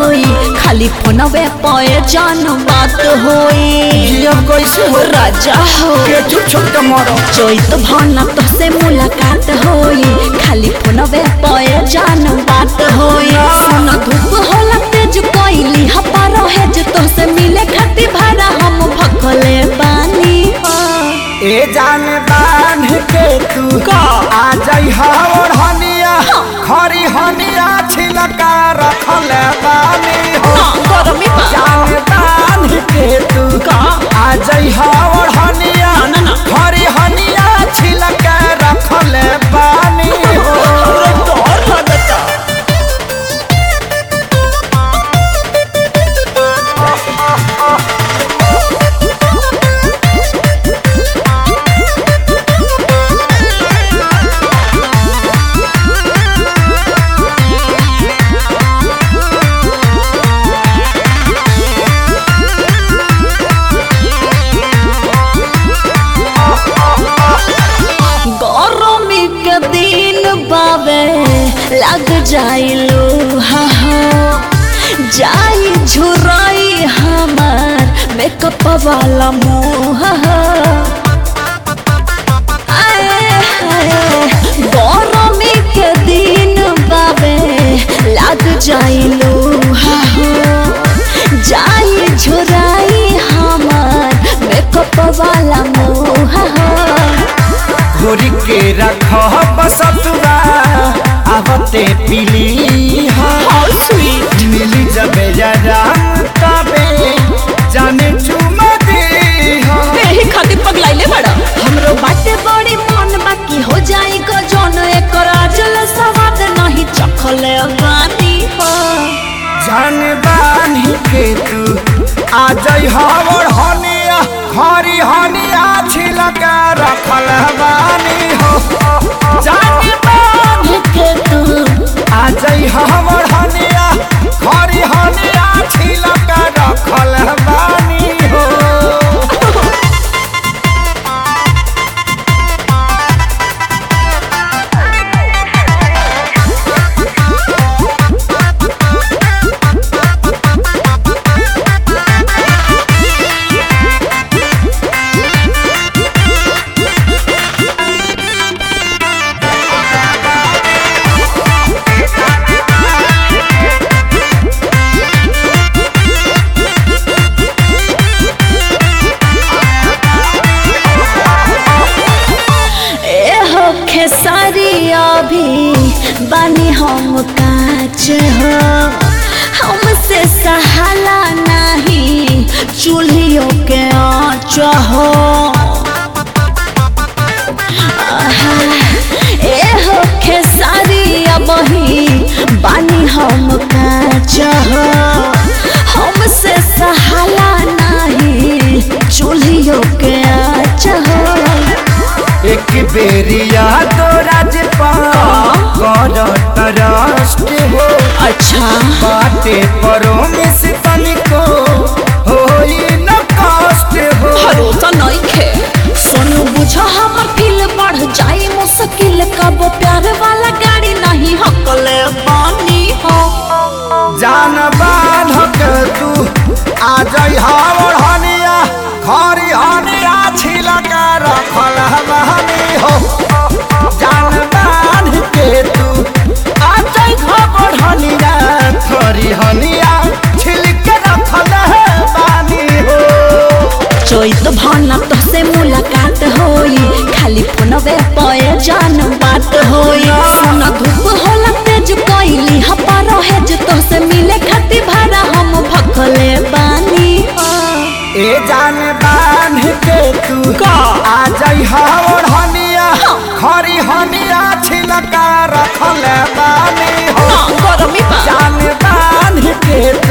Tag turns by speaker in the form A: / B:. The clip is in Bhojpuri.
A: होई खाली फोनवे पे जान बात होई
B: जियब कैसे हो
A: राजा हो
B: के छुप छुप के मरो
A: चैत भाना तो से मुलाकात होई खाली फोनवे पे जान बात होई सुन धूप होला तेज कोइली हपा रहे जे तो से मिले खातिर भाड़ा हम भखले बानी
B: ए जान बांध के तू
A: का?
B: आ जाई हवर हनिया खरी हनिया छिलका रखल बानी हो
A: हाँ, गरमी बा
B: जान बांध के तू
A: का?
B: आ जाई हवर हनिया
A: ना, ना।
B: खरी हनिया छिलका रखल बानी हो
A: डर लगता गरमी के दिन बाबे लग जाइलो हा हा जाई झुराई हमार मेकअप वाला मुँह हा आए हाय गरमी के दिन बाबे लग जाइलो हा हा जाई झुराई हमार मेकअप वाला मुँह हा
B: घोरी के रख बसतुरा आवते पीली हाँ मिली जबे जरा तबे जाने चुमा दे हाँ
A: एही खातिर पगलाइले बड़ा हमरो बाटे बड़ी मन बाकी हो जाई को जौन एकर आजल सवाद नहीं चखले बानी हो
B: जान बानी के तू आ जाई हवर हनिया खरी हनिया छिलका रखल बानी हो जान बानी के तू आ जाई हवर हनिया खरी हनिया छिलका रखल बानी हो
A: ए हो खेसारी अभी बानी हम काच हो हमसे सहाला नहीं चूल्हियों के आँच हो आहा, ए हो खेसारी अबही बानी हम काच हो हमसे सहाला नहीं चूल्हियों के आँच हो
B: एक बेरिया तो राजपा कर तरस्ट हो
A: अच्छा
B: बाटे परो में से तनिको होई न कष्ट हो
A: भरोसा नहीं खे सोनू बुझा हमर फील बढ़ जाई मुश्किल कब प्यार वाला गाड़ी नहीं हकले बानी हो
B: जान बाधक तू आ जाई हावर हनिया खरी हनिया छिलका रखल हमानी हो जान बांध के तू आ जाई हावर हनिया खरी हनिया छिलका रखल हमानी हो
A: चैत भाना तो से मुलाकात होई खाली फोनवे पे जान बात होई सोना धूप होला तेज कोइली हपा रहे जे तो से मिले खातिर भाड़ा हम भखले बानी हो
B: ए जान बांध के तू
A: का?
B: आ जाई हावर हनिया खरी हनिया छिलका रखल बानी हो
A: ना गरमी बा
B: जान बांध के